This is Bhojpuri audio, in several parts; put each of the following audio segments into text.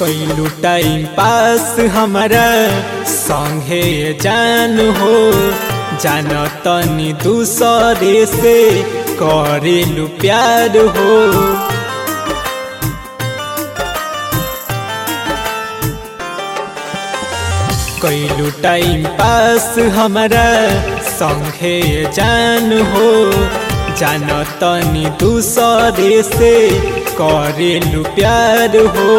कैलू टाइम पास हमारा संगे जान हो जान तनी दूसरे से करेलू प्यार हो कैलू टाइम पास हमारा संगे जान हो जान तनी दूसरे से करेलू प्यार हो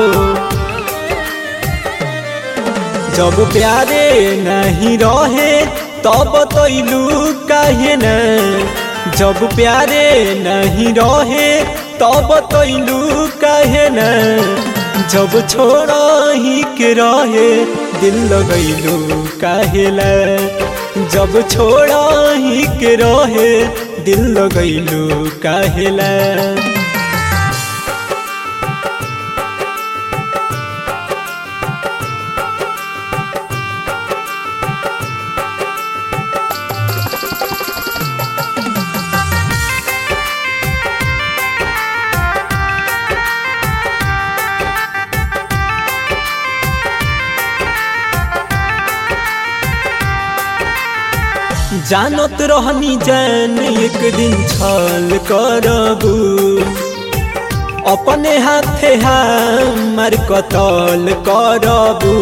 जब प्यारे नहीं रहे तब तैलू काहे न जब प्यारे नहीं रहे तब तैलू काहे न जब छोड़ा ही के रहे दिल लगैलू काहेला जब छोड़ा ही के रहे दिल लगैलू काहेला जानत रहनी जान एक दिन छल करबू अपने हाथे हमार कतल करबू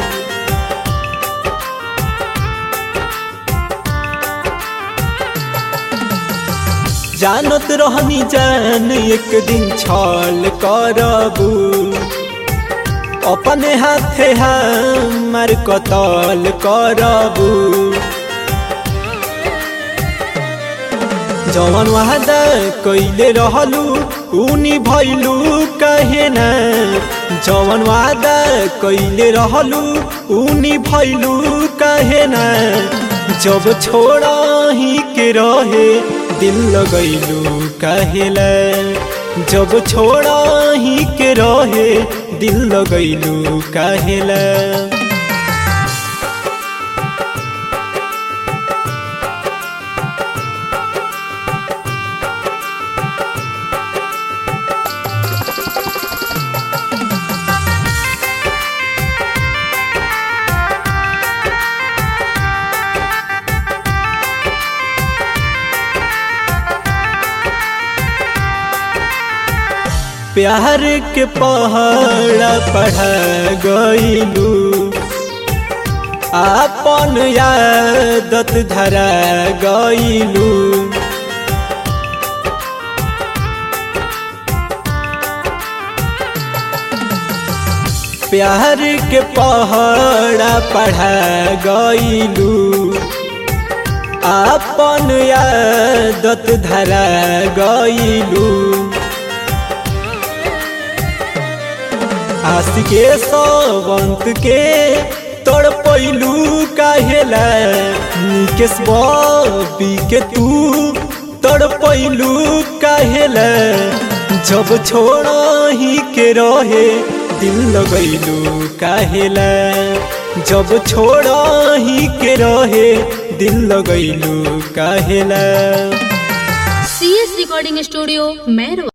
जानत रहनी जान एक दिन छल करबू अपने हाथे हमार कतल करबू जवन वादा कैले रहलू उनी भैलू कहे न जवन वादा कैले रहलू उनी भैलू कहे न जब छोड़ा ही के रहे दिल लगैलू कहेला जब छोड़ा ही के रहे दिल लगैलू कहेला प्यार के पहाड़ पढ़ा गईलू आपन यादत धरा गईलू प्यार के पहाड़ पढ़ा गईलू आपन यादत धरा गईलू आस के सवंत के तोड़ पैलू काहेला निकेश बबी के तू तोड़ पैलू काहेला जब छोड़ा ही के रहे दिल लगैलू काहेला जब छोड़ा ही के रहे दिल लगैलू काहेला C S recording studio Mairwa